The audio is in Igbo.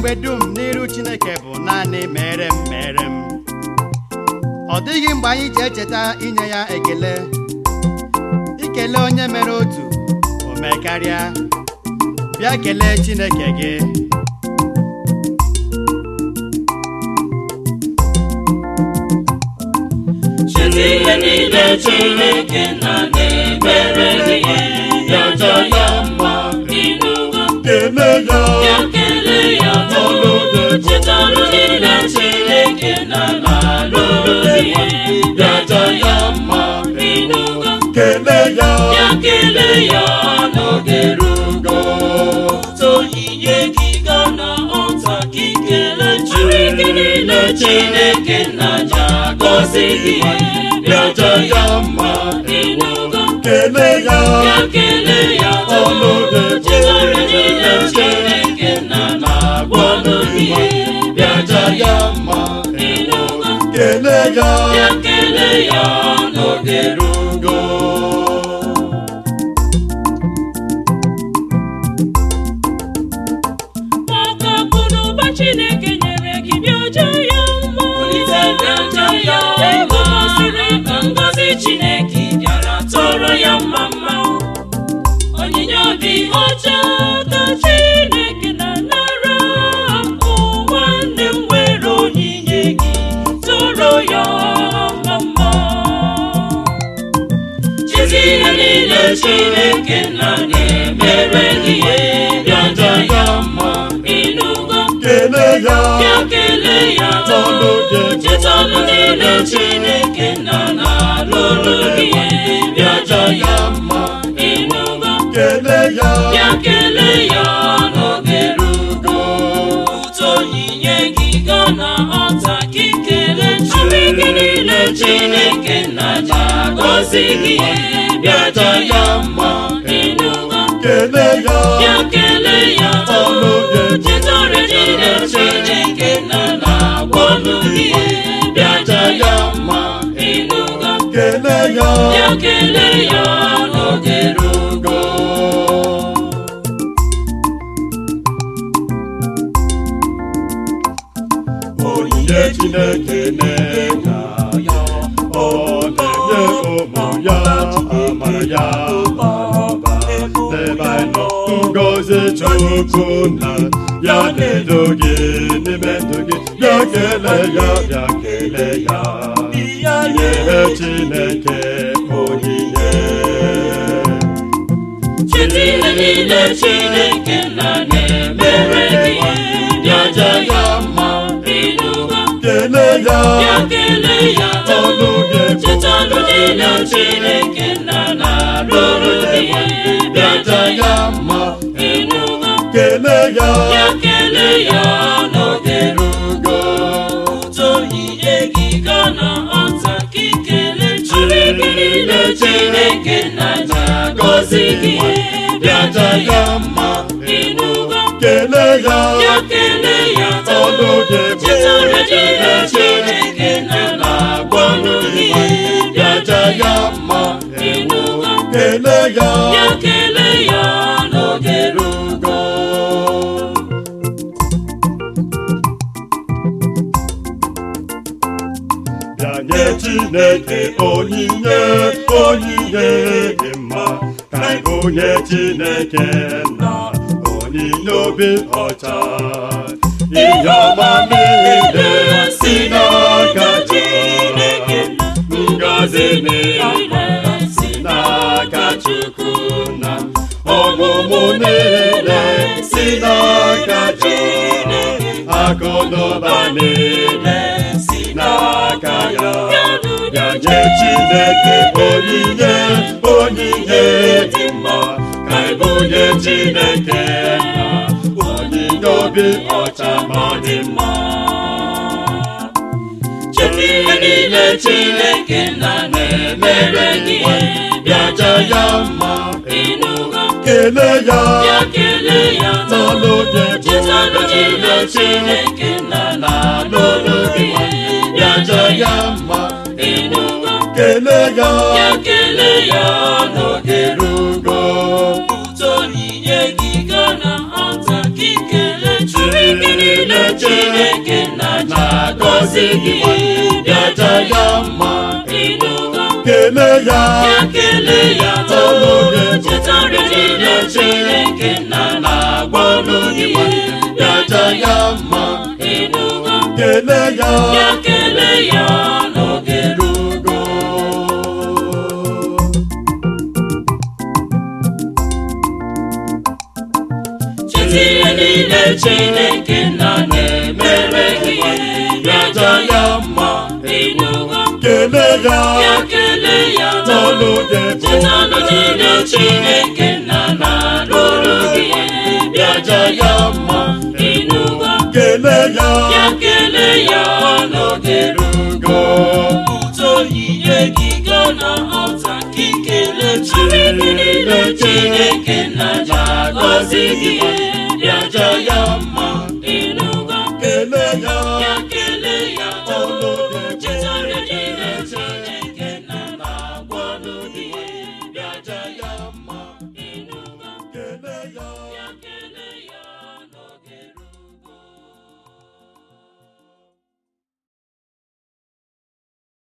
mgbe dum n'iru chineke bụ naanị mere m mere m ọ dịghị mgbe anyị ji echeta inye ya ekele ikele onye mere otu o mee karịa bịa kelee chineke gị Cheta ihe niile Chineke na na-emere gị ya ọjọọ ya mma ịnụgo kele ya ya kelee ya ọnụ dị cheta ọrụ niile Chineke na na-alụrụ gị ya ọjọọ ya mma ịnụgo kele ya ya kelee ya n'oge rugo onyinye gị ga na ọta gị kelee Chineke niile Chineke na ja gọzi gị ya ọjọọ ya mma ịnụgo kele ya ya kelee ya ọnụ dị Chizọrọ niile Chineke na na-agwọ n'obi bịaja ya mma ịnụgo kele ya ya kelee ya n'oge rugo maka akụ na ụba Chineke nyere gị bịaja ya mma bịaja ya ego gosiri ka ngọzi Chineke bịara tọrọ ya mma mma onyinye obi ọcha ka Chineke na-anara ụwa nne m nwere onyinye gị toro ya mama chezi ihe niile Chineke na na-emere gị bịaja ya mma ịnụgo kele ya ya kelee ya ọnụ dị cheta ọnụ niile Chineke na na-alụrụ gị bịaja ya mma ịnụgo kele ya ya kelee ya n'oge rugo ụtọ onyinye gị ga na ọta gị kelee Chineke niile Chineke na ja gọzi gị bịaja ya mma ịnụgo kele ya ya kelee ya ọnụ dị chetara niile Chineke na na-agwọ n'ubi bịaja ya mma ịnụgo kele ya ya kelee ya n'oge rugo onyinye chineke na-enye ya ọ na-enye ụmụ ya amara ya bara n'ebe anyị nọ ngozi chukwu na ya na-edo gị n'ime ndụ gị bịa kelee ya bịa kelee ya nye chineke onyinye cheta ihe niile Chineke na na-emere gị bịaja ya mma ịnụgo kelee ya ya kelee ya ọnụ gị cheta ọnụ niile Chineke na na-alụrụ gị bịaja ya mma ịnụgo kelee ya ya kelee ya n'oge rugo ụtọ onyinye gị ga na ọta gị kelee Chineke niile Chineke na ja gọzi gị bịaja ya mma ịnụgo kelee ya ya kelee ya ọnụ gị chetara niile Chineke na na-agwọ n'obi bịaja ya mma ịnụgo kelee ya ya kelee ya n'oge rugo bịa nye chineke onyinye onyinye dị mma ka anyị bunye chineke na onyinye obi ọcha ihe ọma niile si n'aka chineke ngọzi niile si n'aka chukwu na ọmụmụ niile si n'aka chineke akụnụba niile si n'aka ya ya nye chineke onyinye onyinye dị mma ka ebunye chineke na onyinye obi ọcha ma dị mma cheta ihe niile Chineke na na-emere gị bịaja ya mma ịnụgo kelee ya ya kelee ya n'ọnụ dị cheta ọnụ niile Chineke na na-alụrụ gị bịaja ya mma ịnụgo kelee ya ya kelee ya n'oge rugo ụtọ onyinye gị ga na ọta gị kelee Chineke ike niile Chineke na-agọzi gị bịaja ya mma ịnụgo kelee ya ya kelee ya Ọlụghị too chetara niile Chineke na na-agwọnụ gị bịaja ya mma ịnụgo kelee ya ya kelee ya n'oge rugo cheta ihe niile Chineke na na-emere gị bịaja ya mma ịnụgo kelee ya ya kelee ya Ọlụghị chetanụ niile Chineke na na-alụrụ gị bịaja ya mma ịnụgo kelee ya ya kelee ya n'oge rugo ụtọ yie gị gaa na ọta ka ikele Chineke niile Chineke na na-agọzi gị